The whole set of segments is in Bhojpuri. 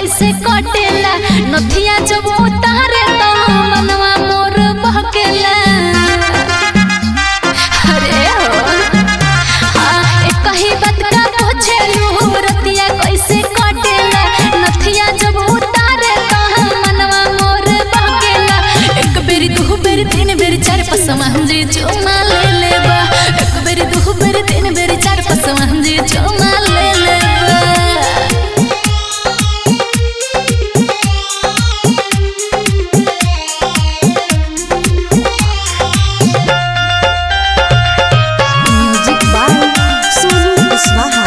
कैसे कटेला नथिया जब उतारे तो मनवा मोर बहकेला अरे हो हाँ, एक ही बात का पूछेलू रतिया कैसे कटेला नथिया जब उतारे तो मनवा मोर बहकेला एक बेरी दू बेरी तीन बेरी चार पाँच मंजी चुमा ले लेबा एक बेरी दू बेरी तीन बेरी चार पाँच मंजी चुमा ले लेबा म्यूजिक बाय सोनू कुशवाहा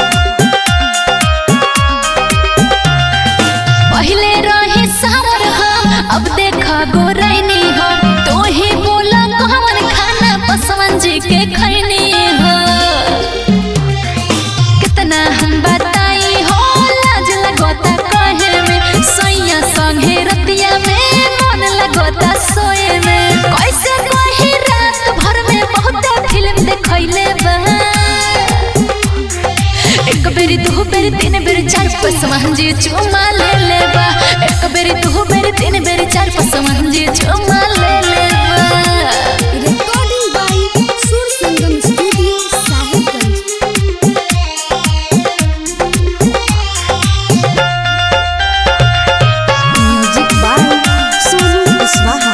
पहले रहे सावर हम अब देखा गोरैनी हो तो ही बोला कौन खाना पसवन जी के खैनी हो कितना हम बताई हो लाज लगोता कहे में सोया संगे रतिया में मन लगोता सोए में कैसे कही रात भर में बहुत फिल्म देखैले बा एक बेरी दू बेरी तीन बेरी चार पाँच मंजी चुमा ले लेबा एक बेरी दू बेरी तीन बेरी चार पाँच मंजी चुमा ले लेबा recording by Sur Sangam studio Sahibganj music by Sonu Kushwaha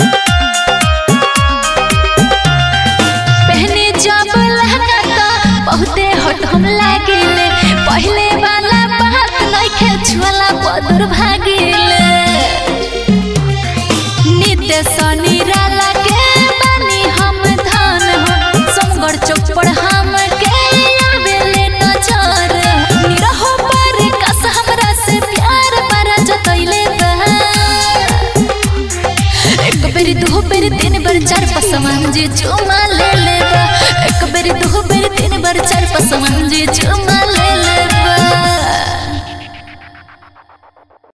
पहने जब लहंगा तो बहुते हट हम लागिले पहले वाला बात नइखे छुअला बदुर भागिले नित्य शनि राला के बानी हम धन हो समगढ़ चौपड़ हम के आवेले नजर निरहो पर कस हमरा से प्यार बरा जतैले बा एक बेरी दू बेरी तीन बेरी चार पाँच मंजी चुमा ले लेबा एक बेरी दू बेरी तीन बेरी चार पाँच मंजी चुमा ले लेबा